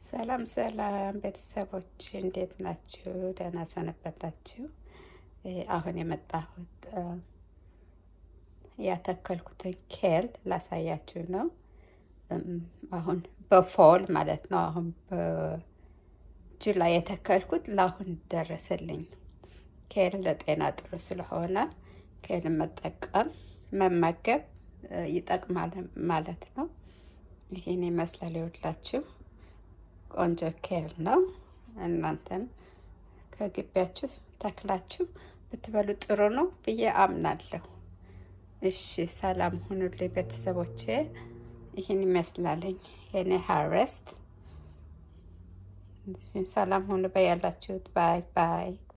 ሰላም ሰላም ቤተሰቦች እንዴት ናችሁ? ደህና ሰነበታችሁ? አሁን የመጣሁት ያተከልኩትን ኬል ላሳያችሁ ነው። አሁን በፎል ማለት ነው። አሁን በጁላይ የተከልኩት ለአሁን ደረሰልኝ። ኬል ለጤና ጥሩ ስለሆነ ኬል መጠቀም መመገብ ይጠቅማል ማለት ነው። ይህን ይመስላል ይኸውላችሁ ቆንጆ ኬል ነው። እናንተም ከግቢያችሁ ተክላችሁ ብትበሉ ጥሩ ነው ብዬ አምናለሁ። እሺ ሰላም ሁኑልኝ ቤተሰቦቼ። ይህን ይመስላለኝ የኔ ሃርቨስት። ሰላም ሁኑ በያላችሁት። ባይ ባይ